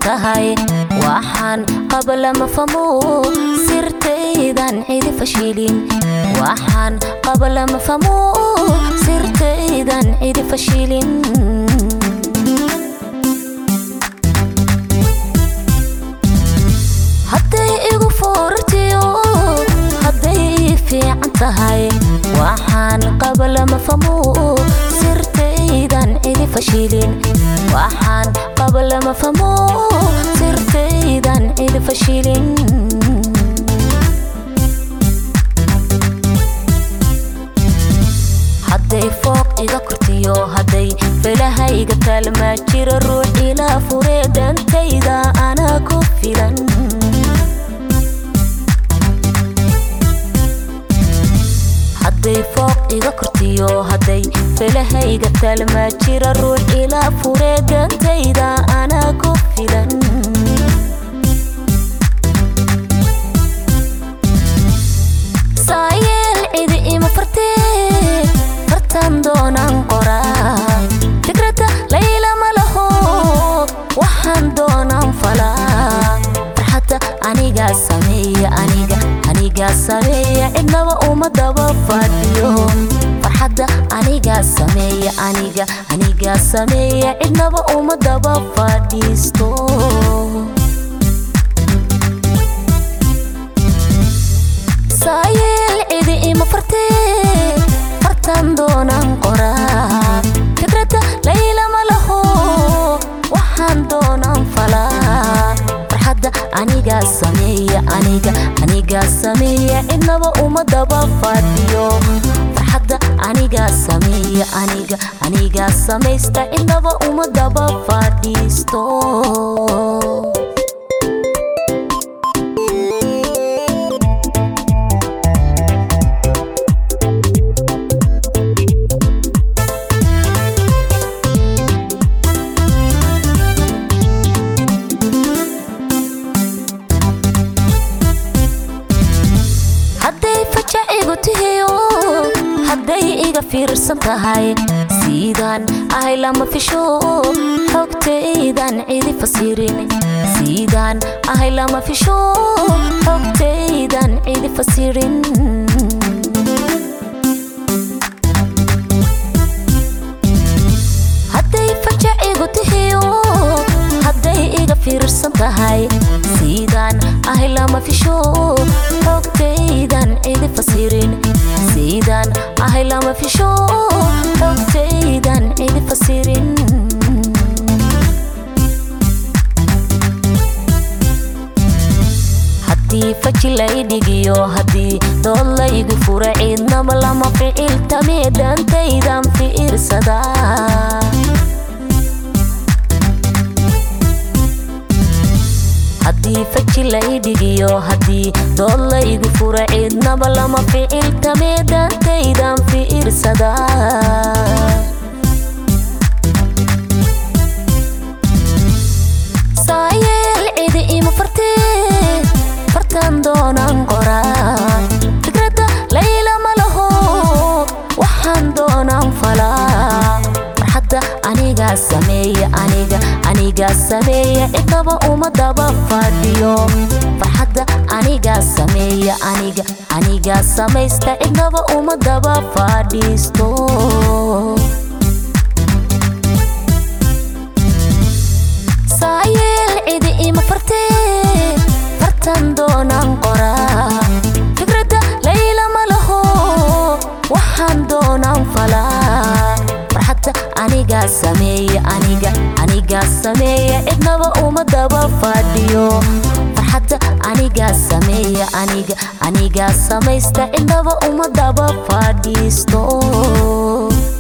tahay waxaan qaba lama famo sirtaydan cidi fashilin waxaan qaba lama famo sirtaydan cidi fashilin hadday igu foortiyo hadday ii fiican tahay waxaan qaba lama famo sirtaydan cidi fashilin waxaan qaba lama famo sirtaydan cidi fashilin hadday fooq iga kortiyo hadday felahayga taalmaa jira ruux ilaa furee dhantayda anaa ku filan hadday fooq iga kortiyo hadday felahayga taalmaa jira ruux ilaa furee dhantayda anaa ku filan saayeel cidi ima fartee fartan doonaan qoraa fikradda layla ma laho waxaan doonaan falaa farxadda anigaa sameeya aniga anigaa sameeya cidnaba uma daba fadhiyo farxadda anigaa sameeya aniga anigaa sameeya cidnaba uma daba fadhiisto saayeel cidi ima fartee fartan doonaan qoraa fikradda layla ma laho waxaan doonaan falaa farxadda anigaa sameeya aniga anigaa sameeya cidnaba uma daba fadhiyo farxadda anigaa sameeya aniga anigaa samaysta cidnaba uma daba fadhiisto hadday fajac igu tihiyo hadday iga fiirsan tahay siidaan ahay lama fisho xogtaydan cidi fasirin siidaan ahay lama fisho xogtaydan cidi fasirin hadday fajac igu tihiyo hadday iga fiirsan tahay siidaan ahay lama fisho xogtaydan cidi fasirin siidaan ahay lama fisho xogtaydan cidi fasirin haddii faji lay dhigiyo haddii dood laygu fura ciidnaba lama ficil tamee dhantaydan fiirsadaa haddii faji lay dhigiyo haddii dood laygu fura ciidnaba lama ficil tamee dhantaydan fiirsadaa saayeel cidi ima fartee fartan doonaan qoraa fikradda layla ma laho waxaan doonaan falaa farxadda anigaa sameeya aniga anigaa sameeya cidnaba uma daba fadhiyo farxadda anigaa sameeya aniga anigaa samaysta cidnaba uma daba fadhiisto saayeel cidi ima fartee fartan doonaan qoraa fikradda layla ma laho waxaan doonaan falaa farxadda anigaa sameeya aniga anigaa sameeya cidnaba uma daba fadhiyo farxadda anigaa sameeya aniga anigaa samaysta cidnaba uma daba fadhiisto